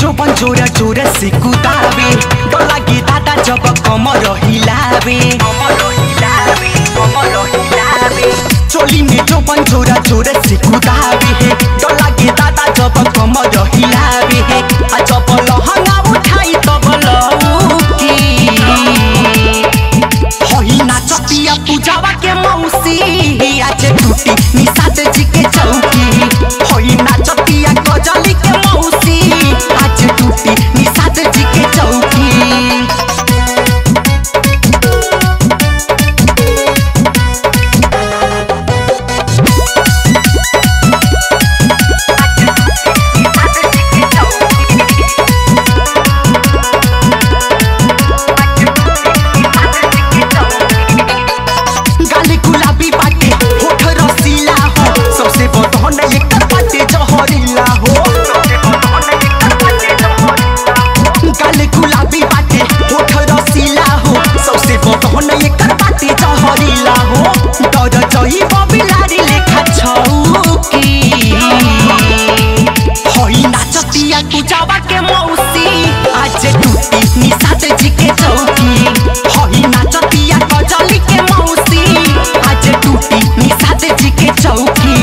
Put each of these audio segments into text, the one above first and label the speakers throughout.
Speaker 1: जो बन जोरा जोरा से कुदावे डर लागे दादा जब कमर हिलावे चोली में जो बन जोरा जोरा से कुदावे डर लागे दादा जब कमर हिलावे आ जब लहंगा उठाई तब लौकी होई नाचतिया पूजावा के मौसी आज टूटी निषाद जी के चौकी होई नाचतिया गजली के मौसी आज टूटी निषाद जी के चौकी गाली गुलाबी बाटे होठ रसीला हो सबसे बदहन एकर बाटे जहरीला हो गाली गुलाबी बाटे होठ रसीला हो सबसे बदहन एकर बाटे जहरीला हो डर जई बबिलारी लेखा छौकी होई नाचतिया पूजावा के मौसी आज टूटी निषाद जी के चौकी होई नाचतिया गजली के मौसी आज टूटी निषाद जी के चौकी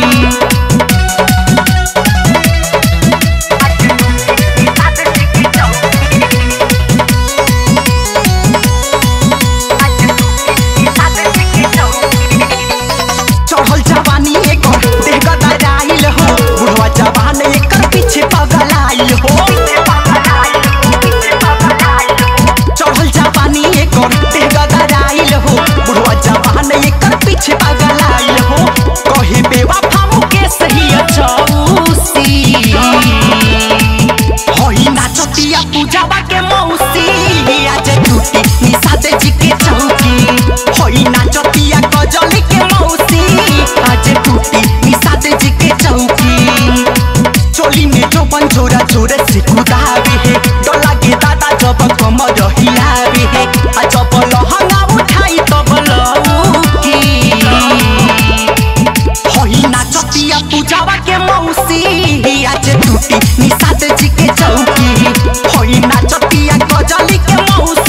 Speaker 1: चढ़ल जवानी एकर देह गदराइल हो बुढ़वा जवान एकर पीछे पगलाइल हो चढ़ल जवानी एकर देह गदराइल हो बुढ़वा जवान एकर पीछे पगलाइल हो कहे बेवफा मुके सही चौसी होई नाचतिया पूजावा के मौसी आज टूटी निषाद जी के चौकी होई नाचतिया गजली के मौसी आज टूटी निषाद जी के चौकी चोली में जो बन जोरा जोरे से कुदावे है डर लागे दादा जब कमर हिलावे है आ जब लहंगा उठाई तब लौकी होई नाचतिया पूजावा के मौसी आज टूटी निषाद जी के चौकी होई नाचतिया गजली के मौसी